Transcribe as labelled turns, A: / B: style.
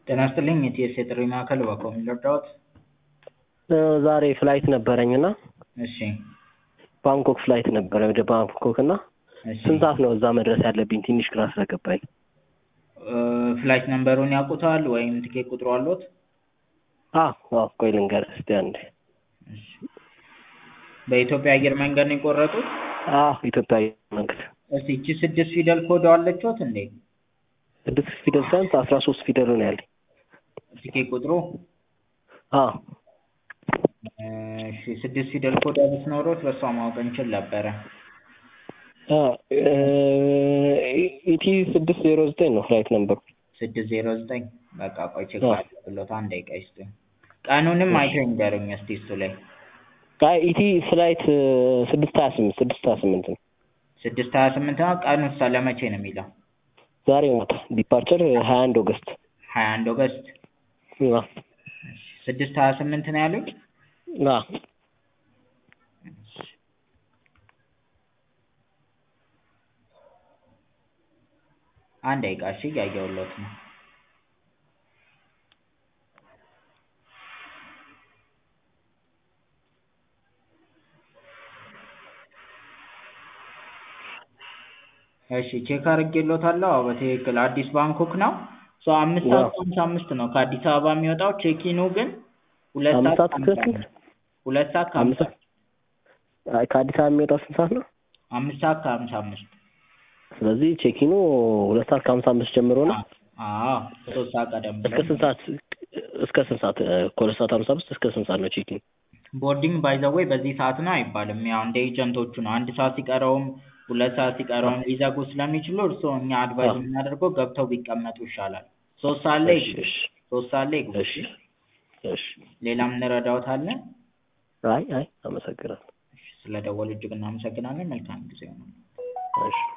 A: ጤና ይስጥልኝ የቲኤስ የጥሪ ማዕከል እባክዎ ምን ልርዳዎት?
B: ዛሬ ፍላይት ነበረኝ እና
A: እሺ
B: ባንኮክ ፍላይት ነበረ ወደ ባንኮክ እና
A: እሺ
B: ስንት ሰዓት ነው እዛ መድረስ ያለብኝ? ትንሽ ግራ ስለገባኝ።
A: እ ፍላይት ነምበሩን ያውቁታል ወይም ትኬት ቁጥሩ አለዎት?
B: አዎ አዎ ቆይ ልንገርህ እስኪ አንዴ።
A: እሺ በኢትዮጵያ አየር መንገድ ነው የቆረጡት?
B: አዎ ኢትዮጵያ አየር መንገድ
A: እስቲ ይቺ ስድስት ፊደል ኮድ አለችዎት እንዴ?
B: ስድስት ፊደል ሳይሆን አስራ ሶስት ፊደል ነው ያለኝ።
A: ትኬት ቁጥሩ?
B: አዎ
A: እሺ ስድስት ፊደል ኮድ ብትኖሮት በሷ ማወቅ እንችል ነበረ።
B: አ እ ኢቲ ስድስት ዜሮ ዘጠኝ ነው ፍላይት ነምበሩ።
A: ስድስት ዜሮ ዘጠኝ በቃ ቆይ ቼክ
B: አዎ።
A: ላድርግልዎት አንድ ደቂቃ ይስጡኝ። ቀኑንም አይተው ይንገሩኝ እስቲ እሱ ላይ
B: አይ ኢቲ ፍላይት ስድስት ሀያ ስምንት ስድስት ሀያ ስምንት ነው።
A: ስድስት ሀያ ስምንት ነው ቀኑሳ ለመቼ ነው የሚለው?
B: ዛሬ ማታ ዲፓርቸር ሀያ አንድ ኦገስት።
A: ሀያ አንድ ኦገስት
B: አዎ
A: ስድስት ሀያ ስምንት ነው ያሉኝ?
B: አዎ
A: አንድ ደቂቃ እሺ እያየሁልዎት ነው። እሺ ቼክ አድርጌልዎታለሁ። አዎ በትክክል አዲስ ባንኮክ ነው። ሶ አምስት ሰዓት ከሀምሳ አምስት ነው ከአዲስ አበባ የሚወጣው ቼኪኑ ግን ሁለት
B: አምስት
A: ሰዓት
B: ሰዓት
A: ከሀምሳ
B: ከስንት?
A: አምስት ሁለት ሰዓት
B: አምስት
A: ከሀምሳ
B: ሰዓት አይ ከአዲስ አበባ የሚወጣው ስንት ሰዓት ነው?
A: አምስት ሰዓት ከሀምሳ አምስት
B: ስለዚህ ቼኪኑ ሁለት ሰዓት ከሀምሳ አምስት ጀምሮ ነው
A: አዎ ሶስት ሰዓት ቀደም
B: እስከ
A: ብሎ
B: ስንት ሰዓት እስከ ስንት ሰዓት ከሁለት ሰዓት ሀምሳ አምስት እስከ ስንት ሰዓት ነው ቼኪን?
A: ቦርዲንግ ባይ ዘ ዌይ በዚህ ሰዓት ነው አይባልም። ያው እንደ ኤጀንቶቹ ነው። አንድ ሰዓት ሲቀረውም ሁለት ሰዓት ሲቀረውም ሊዘጉ ስለሚችሉ እርስዎ እኛ አድቫይዝ
B: አዎ።
A: የምናደርገው ገብተው ቢቀመጡ ይሻላል። ሶስት ሰዓት ላይ
B: እሺ
A: ይግቡ።
B: እሺ
A: ሶስት ሰዓት ላይ ይግቡ።
B: እሺ እሺ
A: ሌላ የምንረዳዎት አለ?
B: አይ አይ አመሰግናለሁ።
A: ስለደወሉ እጅግ እናመሰግናለን። መልካም ጊዜ ይሁንልዎ።
B: እሺ